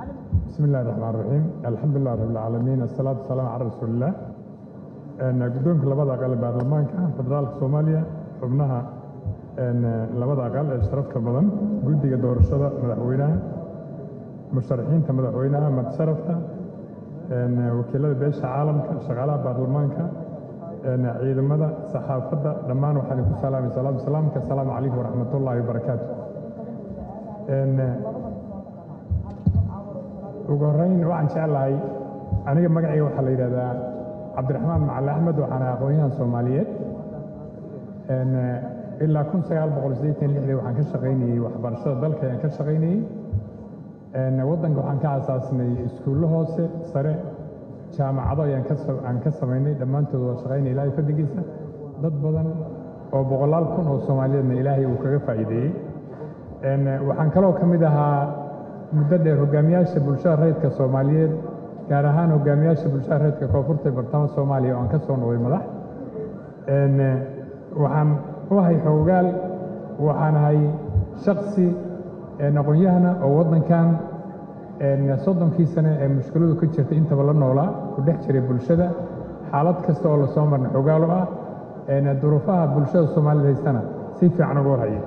بسم الله الرحمن الرحيم الحمد لله رب العالمين الصلاة والسلام على رسول الله guddoonka labada aqal ee baarlamaanka federaalka soomaaliya xubnaha labada aqal ee sharafta badan guddiga doorashada madaxweynaha musharaxiinta madaxweynaha madsharafta wakiilada beesha caalamka shaqaalaha baarlamaanka ciidamada saxaafadda dhammaan waxaan ku salaamay salaatu salaamka asalaamu calaykum waraxmatullaahi wabarakaatu ugu horreyn waxaan jeclahay aniga magacayga waxaa la yidhahdaa cabdiraxmaan macali axmed waxaan ahay aqoonyahan soomaaliyeed ilaa kun sagaal boqol siddeetan lixdii waxaan ka shaqaynayey waxbarashada dalka ayaan ka shaqaynayey waddanka waxaan ka asaasnay iskuullo hoose sare jaamacado ayaan ka aan ka samaynay dhammaantood waa shaqaynay ilaahay fadligiisa dad badan oo boqolaal kun oo soomaaliyeedna ilaahay uu kaga faa'iideeyey waxaan kaloo ka mid ahaa muddo dheer hogaamiyaasha bulshada rayidka soomaaliyeed gaar ahaan hogaamiyaasha bulshada reerka koonfurta ee bartamaha soomaaliya oo aan ka soo noqday madax waxaan u ahay xoogaal waxaan ahay shaksi aqoon-yahana oo waddankan soddonkii sane ee mushkiladu ka jirtay intaba la noolaa ku dhex jiray bulshada xaalad kasta oo lasoo marna xoogaal u ah duruufaha bulshada soomaalida haystana si fiican uga warhaya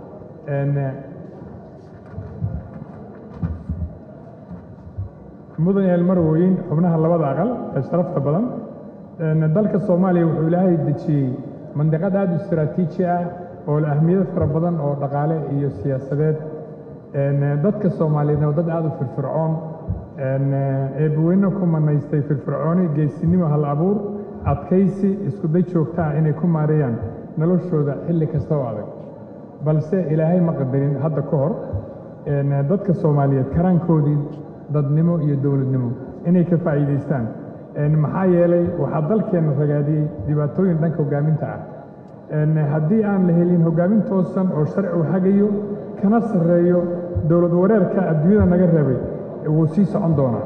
mudan yael marwooyin xubnaha labada aqal ee sharafta badan dalka soomaaliya wuxuu ilaahay dejiyey mandiqad aad u istaraatiiji ah oo ahmiyad fara badan oo dhaqaale iyo siyaasadeed dadka soomaaliyeedna waa dad aad u firfircoon eebbaweyne ku manaystay firfircooni geesinimo hal abuur adkaysi iskuday joogta ah inay ku maareeyaan noloshooda xilli kasta oo adag balse ilaahay ma qadarin hadda ka hor dadka soomaaliyeed karaankoodii dadnimo iyo dowladnimo inay ka faa'iidaystaan maxaa yeelay waxaa dalkeenna ragaadiyey dhibaatooyin dhanka hoggaaminta ah haddii aan la helin hoggaamin toosan oo sharci u hagayo kana sarreeyo dowlad wareerka adduunyada naga reebay wuu sii socon doonaa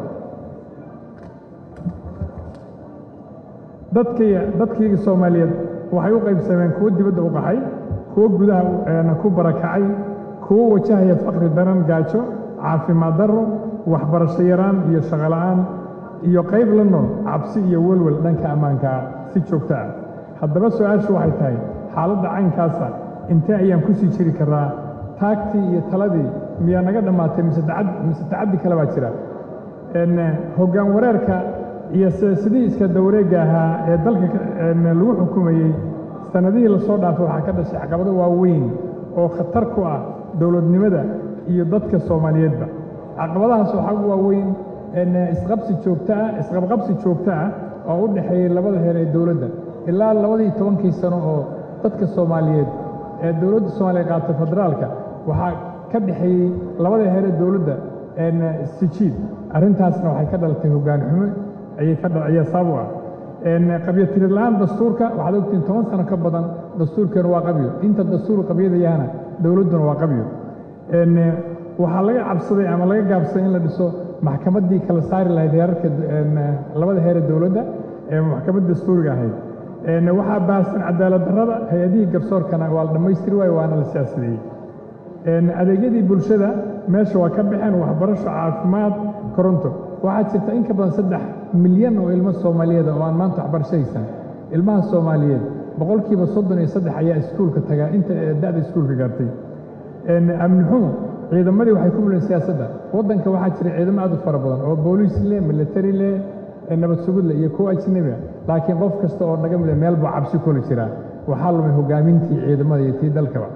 dadkayga soomaaliyeed waxay u qaybsameen kuwo dibadda u qaxay kuwo gudaha ku barakacay kuwo wajahaya faqri daran gaajo caafimaad darro waxbarasho yaraan iyo shaqola'aan iyo qayb la nool cabsi iyo welwel dhanka ammaankaa si joogto ah haddaba su-aashu waxay tahay xaaladda caynkaasa intee ayaan ku sii jiri karnaa taagtii iyo taladii miyaa naga dhammaatay mise tacaddi kale baa jira hoggaan wareerka iyo sidii iska dawareegga ahaa ee dalka lagu xukumayey sannadihii lasoo dhaafay waxaa ka dhashay caqabado waaweyn oo khatar ku ah dowladnimada iyo dadka soomaaliyeedba caqabadahaas waxaa ugu waaweyn isqabsi joogto ah isqabqabsi joogto ah oo u dhexeeyey labada heer ee dowladda ilaa labadii tobankii sano oo dadka soomaaliyeed ee dowladda soomaaliya qaatay federaalka waxaa ka dhexeeyey labada heer ee dowladda sijiid arrintaasna waxay ka dhalatay hoggaan xumo ayay ka ayaa sabab u ah qabyo la-aan dastuurka waxaad ogtiin toban sano ka badan dastuurkeenu waa qabyo inta dastuur qabyada yahana dowladduna waa qabyo waxaa laga cabsaday ama laga gaabsaday in la dhiso maxkamaddii kala saari lahayd heerarka labada heer ee dowladda ee maxkamad dastuuriga ahayd waxaa baahsan cadaalad darrada hay-adihii garsoorkana waa la dhammaystiri waayo waana la siyaasadeeyey adeegyadii bulshada meesha waa ka baxeen waxbarasho caafimaad koronto waxaa jirta in ka badan saddex milyan oo ilmo soomaaliyeed oo aan maanta waxbarasho haysan ilmaha soomaaliyeed boqolkiiba soddon iyo saddex ayaa iskuulka tagaa inta da'da iskuulka gaartay amni xumo ciidamadii waxay ku muleen siyaasadda waddanka waxaa jira ciidamo aad u fara badan oo booliis leh military leh nabad sugud leh iyo kuwo ajnabi ah laakiin qof kasta oo naga mida meel buu cabsi kula jiraa waxaa lumay hoggaamintii ciidamada iyo tii dalkaba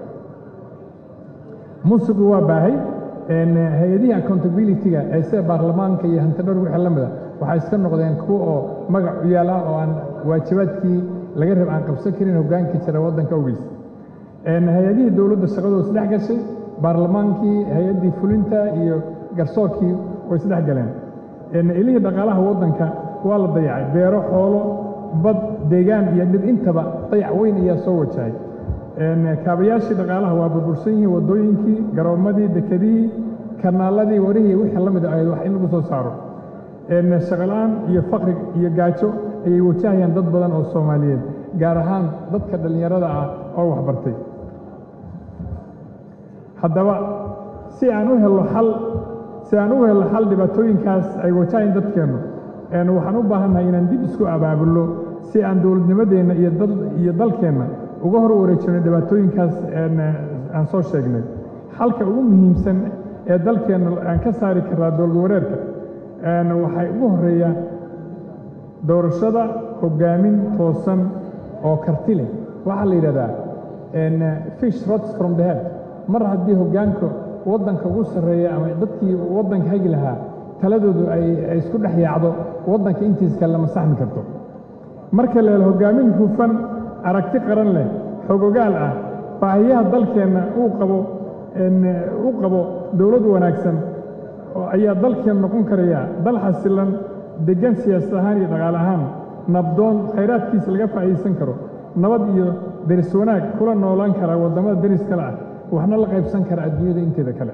musuqu waa baahay hay-adihii accountability-ga ee sida baarlamaanka iyo hantidhowr wixii la mida waxay iska noqdeen kuwa oo magac u yaala oo aan waajibaadkii laga rab aan qabsan karin hoggaanka jira waddanka ogiis hay-adihii dowladda shaqadooda isdhex gashay baarlamaankii hay-addii fulinta iyo garsoorkii way isdhex galeen ilihii dhaqaalaha waddanka waa la dayacay beero xoolo bad deegaan iyo dhir intaba dayac weyn ayaa soo wajahay kaabayaashii dhaqaalaha waa burbursan yihiin waddooyinkii garoommadii dekedihii kanaaladii warihii wixii la mida ahayd wax in lagu soo saaro shaqola-aan iyo faqri iyo gaajo ayay wajahayaan dad badan oo soomaaliyeed gaar ahaan dadka dhallinyarada ah oo waxbartay haddaba si aan u helno xal si aan u helno xal dhibaatooyinkaas ay wajahayn dadkeennu waxaan u baahannahay inaan dib isku abaabulno si aan dowladnimadeenna iyo dalkeenna uga hor wareejino dhibaatooyinkaas aan soo sheegnay xalka ugu muhiimsan ee dalkeenna aan ka saari karnaa dowlad wareerka waxay ugu horreeya doorashada hoggaamin toosan oo karti leh waxaa la yidhahdaa fish rots from the head mar haddii hoggaanka waddanka ugu sarreeya ama dadkii waddanka hagi lahaa taladoodu ay isku dhex yaacdo waddanka intiis kale lama saxmi karto marka la helo hoggaamin hufan aragti qaran leh xogogaal ah baahiyaha dalkeenna uu qabo u qabo dowlad wanaagsan ayaa dalkeen noqon karaya dal xasilan deggan siyaasad ahaan iyo dhaqaale ahaan nabdoon khayraadkiisa laga faa'iidaysan karo nabad iyo deris wanaag kula noolaan kara waddamada deris kale ah waxna la qaybsan kara adduunyada inteeda kale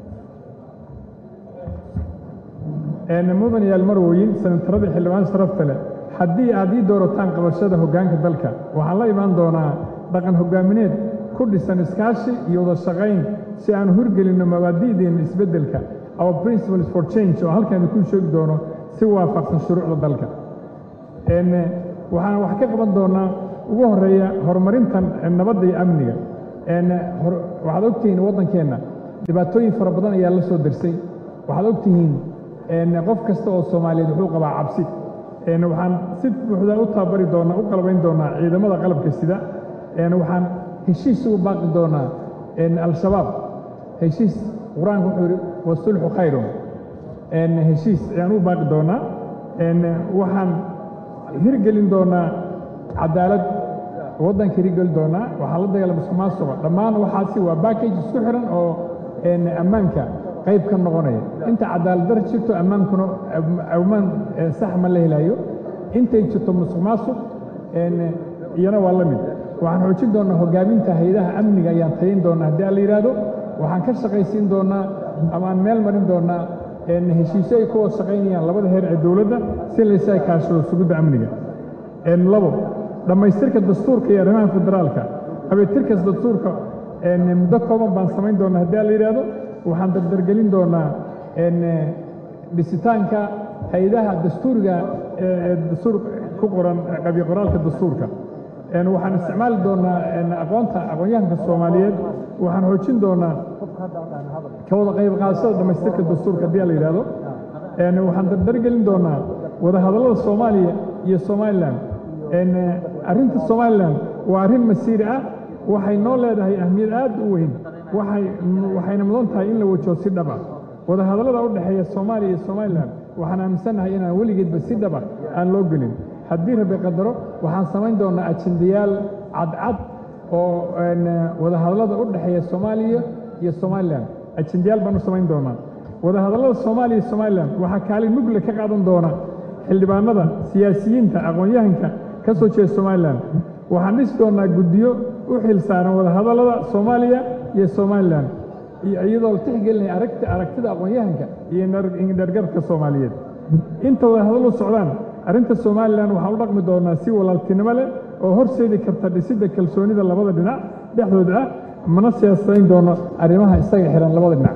mudan yaal marwooyin sanataradii xildhibaan sharafta leh haddii aad ii doorataan qabashada hoggaanka dalka waxaan la imaan doonaa dhaqan hoggaamineed ku dhisan iskaashi iyo wada shaqayn si aan hurgelinno mabaadi'deenna isbeddelka our principles for change oo halkaan ku sheegi doono si waafaqsan shuruucda dalka waxaan wax ka qaban doonaa ugu horreeya horumarintan nabadda iyo amniga waxaad ogtihiin waddankeenna dhibaatooyin fara badan ayaa la soo dersay waxaad ogtihiin qof kasta oo soomaaliyeed wuxuu qabaa cabsi waxaan si buuxda u tababari doonaa u qalbayn doonaa ciidamada qalabka sida waxaan heshiis ugu baaqi doonaa al-shabaab heshiis qur-aanku wuxuu yidhi wasulxu khayrun heshiis ayaan u baaqi doonaa waxaan hirgelin doonaa cadaalad waddanka hirgeli doonaa waxaan la dagaalama musuqmaasuqa dhammaan waxaasi waa backage isku xiran oo ammaanka qayb ka noqonaya inta cadaalad dar jirto ammaankuna ammaan sax ma la helayo intay jirto musuq maasuq iyana waa la mid waxaan xoojin doonaa hoggaaminta hay-adaha amniga ayaan tayin doonaa haddii aan la yidhaahdo waxaan ka shaqaysiin doonaa ama aan meel marin doonaa heshiisyo ay ku wada shaqaynayaan labada heer ee dowladda si laysaga kaashado sugidda amniga labo dhammaystirka dastuurka iyo arrimaha federaalka habeetirkas dastuurka muddo kooban baan samayn doonaa haddii aan la yidhaahdo waxaan dardargelin doonaa dhisitaanka hay-adaha dastuuriga ee dastuur ku qoran qabyo qoraalka dastuurka waxaan isticmaali doonaa aqoonta aqoonyahanka soomaaliyeed waxaan xoojin doonaa ka wada qayb qaadashada dhammaystirka dastuurka haddii la yidhaahdo waxaan dardargelin doonaa wadahadallada soomaaliya iyo somalilan arrinta somalilan waa arrin masiiri ah waxay noo leedahay ahmiyad aad u weyn waxayna mudan tahay in la wajaho si dhab ah wadahadallada u dhexeeya soomaaliya iyo somalilan waxaan aaminsannahay inaan weligeedba si dhaba aan loo gelin haddii rabbi qadaro waxaan samayn doonaa ajendayaal cadcad oo wadahadallada u dhexeeya soomaaliya iyo somalilan ajendayaal baan u samayn doonaa wadahadallada soomaaliya iyo somalilan waxaa kaalin mugle ka qaadan doona xildhibaanada siyaasiyiinta aqoon-yahanka ka soo jeeda somalilan waxaan dhisi doonaa guddiyo u xil saaran wadahadallada soomaaliya iyo somalilan iyadoo la tixgelinaya aragti aragtida aqoon-yahanka iyo dhergarka soomaaliyeed inta wadahadallu socdaan arrinta somalilan waxaan u dhaqmi doonaa si walaaltinimo leh oo horseedi karta dhisidda kalsoonida labada dhinac dhexdooda ah mana siyaasadayn doono arrimaha isaga xihan labada dhinac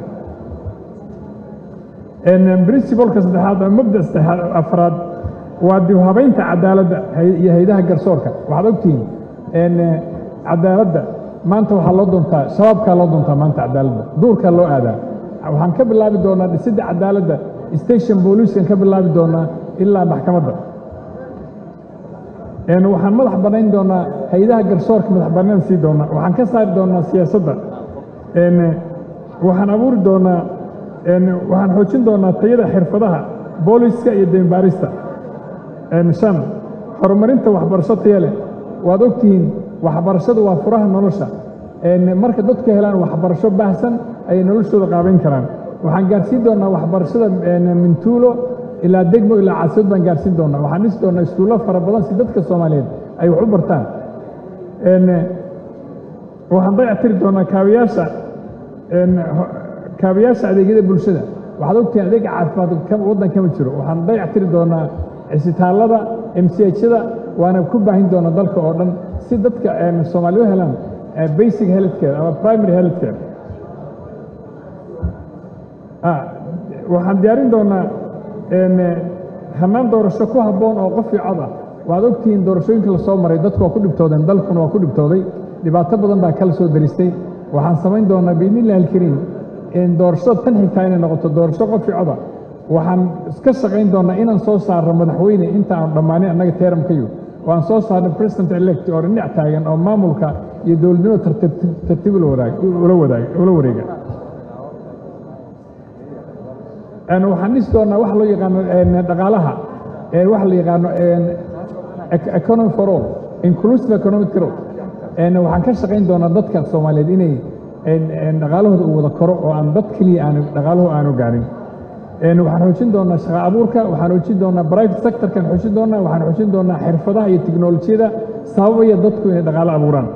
princibalka saddexaad ama mabda saddexaad afraad waa dib habaynta cadaaladda iyo haydaha garsoorka waxaad ogtihiin cadaaladda maanta waxaa loo doontaa shabaabkaa loo doontaa maanta cadaaladda duurkaa loo aadaa waxaan ka bilaabi doonaa dhisidda cadaaladda station booliiskan ka bilaabi doonaa ilaa maxkamadda waxaan madax bannayn doonaa hay-adaha garsoorka madax bannaan sii doonaa waxaan ka saari doonaa siyaasadda waxaan abuuri doonaa waxaan xoojin doonaa tayada xirfadaha booliska iyo deembaarista shan horumarinta waxbarasho taya leh waad ogtihiin waxbarashadu waa furaha nolosha marka dadku helaan waxbarasho baahsan ayay noloshooda qaabayn karaan waxaan gaarsiin doonaa waxbarashada mintuulo ilaa degmo ilaa caasimad baan gaarsiin doonaa waxaan dhisi doonaa iskuullo fara badan si dadka soomaaliyeed ay wax u bartaan waxaan dayactiri doonaa kaabiyaasha kaabiyaasha adeegyada bulshada waxaad ogtihiin adeega caafimaad waddan kama jiro waxaan dayactiri doonaa cisitaallada mchada waana ku baahin doonaa dalka oo dhan si dadka soomaaliya u helaan basic healthcare ama primary healthcare waxaan diyaarin doonaa hannaan doorasho ku habboon oo qof iyo cod ah waad ogtihiin doorashooyinka la soo maray dadku waa ku dhibtoodeen dalkuna waa ku dhibtooday dhibaato badan baa kala soo daristay waxaan samayn doonaa biidnillahi alkariim doorashada tan xigtaa inay noqoto doorasho qof iyo coda waxaan iska shaqayn doonaa inaan soo saarno madaxweyne inta aan dhammaanin annaga teeramkayo oo aan soo saarno president elect oo dhinac taagan oo maamulka iyo dowladnimo tartiib ula wareega waxaan dhisi doonaa wax loo yaqaano dhaqaalaha waxa la yaqaano economy for all inclusive economic growth waxaan ka shaqayn doonaa dadka soomaaliyeed inay dhaqaalahooda uu wada koro oo aan dad keliya aan dhaqaalahu aanu gaarin waxaan xoojin doonaa shaqa abuurka waxaan xoojin doonaa private sectorkan xoojin doonaa waxaan xoojin doonaa xirfadaha iyo teknolojiyada sababaya dadku inay dhaqaalo abuuraan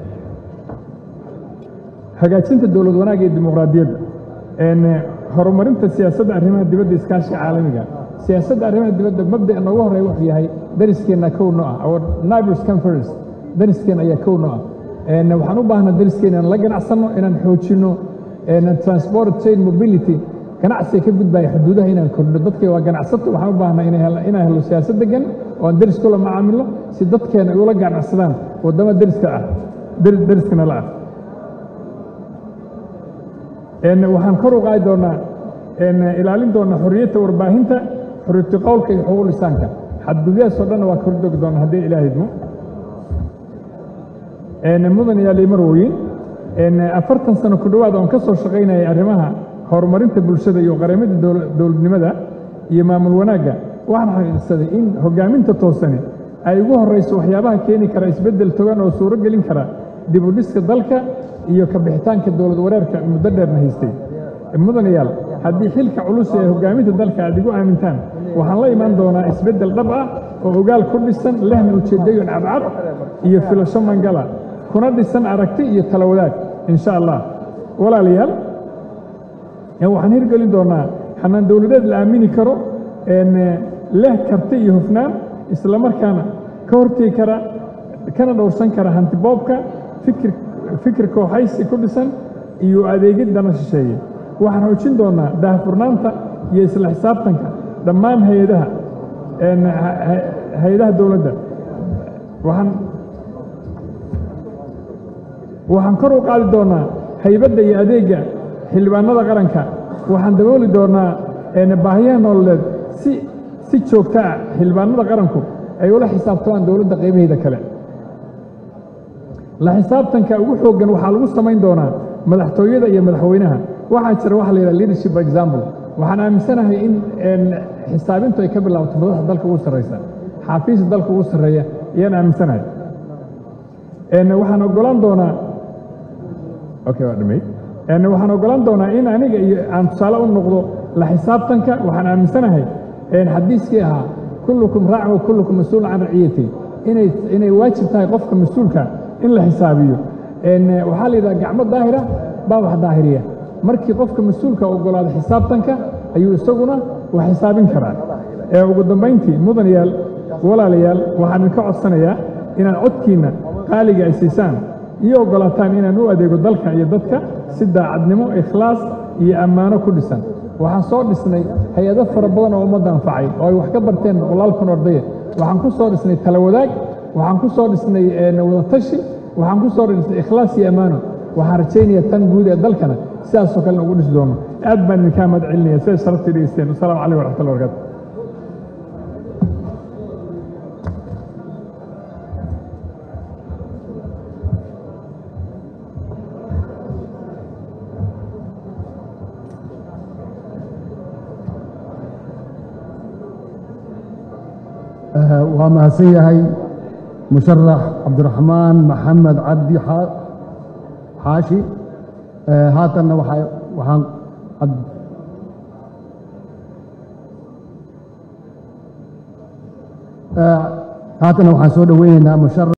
hagaajinta dowlad wanaagga iyo dimuqraadiyadda horumarinta siyaasadda arrimaha dibadda iskaashiga caalamiga siyaasadda arrimaha dibadda mabda'a noogu horreeya wuxuu yahay dariskeenna kowno ah our neighbors conference dariskeenna ayaa kowno ah waxaan u baahnaa dariskeenna inaan la ganacsanno inaan xoojinno transport chain mobility ganacsiga ka gudbaya xuduudaha inaan kordhino dadka waa ganacsato waxaan u baahnaa inaan helo siyaasad degan oo aan deris kula macaamilo si dadkeena ay ula ganacsadaan waddama deriska ah deriskana la ah waxaan kor u qaadi doonaa ilaalin doonaa xorriyadda warbaahinta xorriyatu qowlka iyo xuquuq lisaanka xadgudyahaasoo dhanna waa kor dogi doonaa haddii ilaahay idmo mudan iyo limarwoyin afartan sano ku dhowaad oon ka soo shaqaynayay arrimaha horumarinta bulshada iyo qaramada dowladnimada iyo maamul wanaagga waxaan xaqiiqsaday in hoggaaminta toosani ay ugu horrayso waxyaabaha keeni kara isbeddel togan oo suuro gelin kara dib u dhiska dalka iyo ka bixitaanka dowlad wareerka muddo dheerna haystay mudanayaal haddii xilka culus ee hoggaaminta dalka aad igu aamintaan waxaan la imaan doonaa isbeddel dhab ah oo ogaal ku dhisan lehna ujeeddooyin cadcad iyo filasho mangala kuna dhisan aragti iyo tala wadaag insha allah walaalayaal waxaan hirgelin doonaa xanaan dowladeed la aamini karo leh karti iyo hufnaan islamarkaana ka hortegi kara kana dhowrsan kara hantiboobka fikir fikir kooxaysi ku dhisan iyo adeegid dana shisheeye waxaan xoojin doonaa daahfurnaanta iyo isla xisaabtanka dhammaan hay-adaha hay-adaha dowladda waxaan waxaan kor u qaadi doonaa haybadda iyo adeegga xildhibaanada qaranka waxaan dabooli doonaa baahiyaha nololeed si si joogta ah xildhibaanada qaranku ay ula xisaabtamaan dowladda qaybaheeda kale la xisaabtanka ugu xooggan waxaa lagu samayn doonaa madaxtooyada iyo madaxweynaha waxaa jira waxa la yidhaha leadership by example waxaan aaminsanahay in xisaabintu ay ka bilaabato madaxda dalka ugu sarraysa xaafiista dalka ugu sarreeya ayaan aaminsanahay waxaan ogolaan doonaa okay waa dhamay waxaan ogolaan doonaa in aniga iyo aan tusaale u noqdo la xisaabtanka waxaan aaminsanahay xadiiskii ahaa kullukum raacin wa kullukum mas-uulun can raciyati inay inay waajib tahay qofka mas-uulka in la xisaabiyo waxaa la yidhaha gacmo daahira baa wax daahiriya markii qofka mas-uulka ogolaado xisaabtanka ayuu isaguna wax xisaabin karaa ugu dambayntii mudanayaal walaalayaal waxaan idinka codsanayaa inaad codkiinna qaaliga ay siisaan iyo oggolaataan inaan u adeego dalka iyo dadka si daacadnimo ikhlaas iyo ammaano ku dhisan waxaan soo dhisnay hay-ado fara badan oo ummadda anfacay oo ay wax ka barteen boqolaal kun ordaya waxaan ku soo dhisnay tala wadaag waxaan ku soo dhisnay wadatashi waxaan ku soo dhisnay ikhlaas iyo ammaano waxaan rajaynayaa tan guud ee dalkana sidaasoo kalena ugu dhisi doono aad baan idinkaa mahad celinaya siday sharaftii dhegeysteen wasalaamu calaykum waraxmatullahi barakaatu waa mahadsan yahay musharax cabdiraxmaan maxamed cabdi xaashi haatanna waxaan haatanna waxaan soo dhoweynaynaa musharax